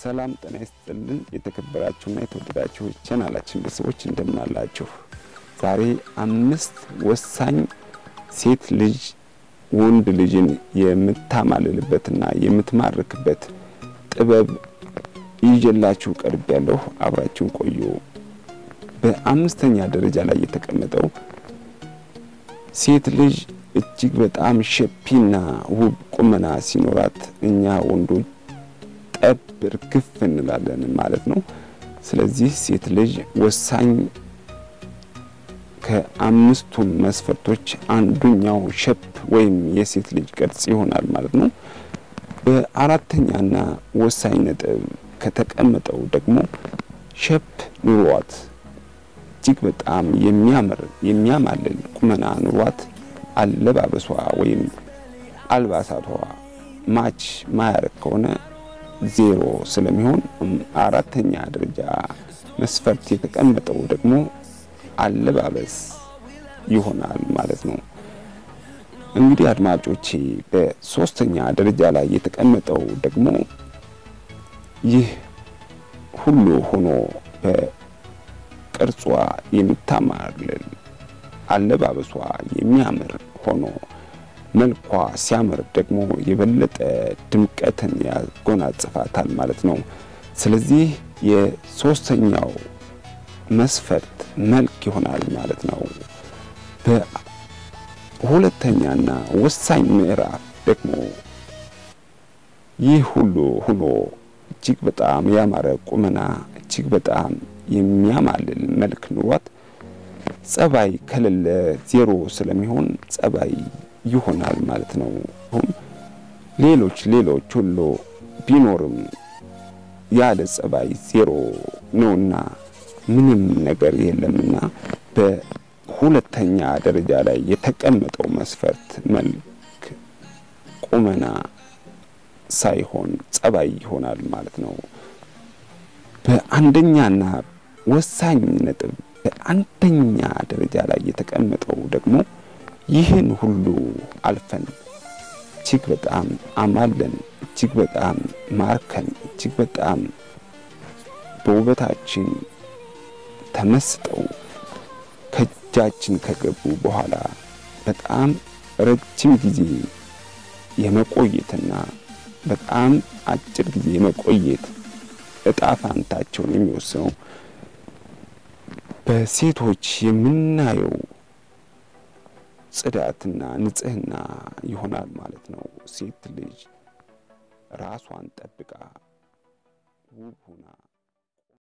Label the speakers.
Speaker 1: ሰላም ጤና ይስጥልን። የተከበራችሁና የተወደዳችሁ ቻናላችን ቤተሰቦች እንደምን አላችሁ? ዛሬ አምስት ወሳኝ ሴት ልጅ ወንድ ልጅን የምታማልልበትና የምትማርክበት ጥበብ ይዤላችሁ ቀርብ ያለሁ። አብራችሁን ቆዩ። በአምስተኛ ደረጃ ላይ የተቀመጠው ሴት ልጅ እጅግ በጣም ሸፒና ውብ ቁመና ሲኖራት እኛ ወንዶች ጠብ እርግፍ እንላለን ማለት ነው። ስለዚህ ሴት ልጅ ወሳኝ ከአምስቱን መስፈርቶች አንዱኛው ሸፕ ወይም የሴት ልጅ ቅርጽ ይሆናል ማለት ነው። በአራተኛና ወሳኝ ነጥብ ከተቀመጠው ደግሞ ሸፕ ኑሯት እጅግ በጣም የሚያምር የሚያማልል ቁመና ኑሯት አለባበሷ ወይም አልባሳቷ ማች ማያረግ ከሆነ ዜሮ ስለሚሆን አራተኛ ደረጃ መስፈርት የተቀመጠው ደግሞ አለባበስ ይሆናል ማለት ነው። እንግዲህ አድማጮቼ በሶስተኛ ደረጃ ላይ የተቀመጠው ደግሞ ይህ ሁሉ ሆኖ በቅርጿ የምታማልል አለባበሷ የሚያምር ሆኖ መልኳ ሲያምር ደግሞ የበለጠ ድምቀትን ያጎናጽፋታል ማለት ነው። ስለዚህ የሶስተኛው መስፈርት መልክ ይሆናል ማለት ነው። በሁለተኛና ወሳኝ ምዕራፍ ደግሞ ይህ ሁሉ ሆኖ እጅግ በጣም ያማረ ቁመና እጅግ በጣም የሚያማልል መልክ ኑሯት ጸባይ ከሌለ ዜሮ ስለሚሆን ጸባይ ይሆናል ማለት ነው። ሌሎች ሌሎች ሁሉ ቢኖርም ያለ ጸባይ ዜሮ ነውና ምንም ነገር የለምና በሁለተኛ ደረጃ ላይ የተቀመጠው መስፈርት መልክ፣ ቁመና ሳይሆን ጸባይ ይሆናል ማለት ነው። በአንደኛና ወሳኝ ነጥብ በአንደኛ ደረጃ ላይ የተቀመጠው ደግሞ ይህን ሁሉ አልፈን እጅግ በጣም አማለን እጅግ በጣም ማርከን እጅግ በጣም በውበታችን ተመስጠው ከእጃችን ከገቡ በኋላ በጣም ረጅም ጊዜ የመቆየትና በጣም አጭር ጊዜ የመቆየት እጣ ፋንታቸውን የሚወስነው በሴቶች የምናየው ጽዳትና ንጽህና ይሆናል ማለት ነው። ሴት ልጅ ራሷን ጠብቃ ውብ ሆና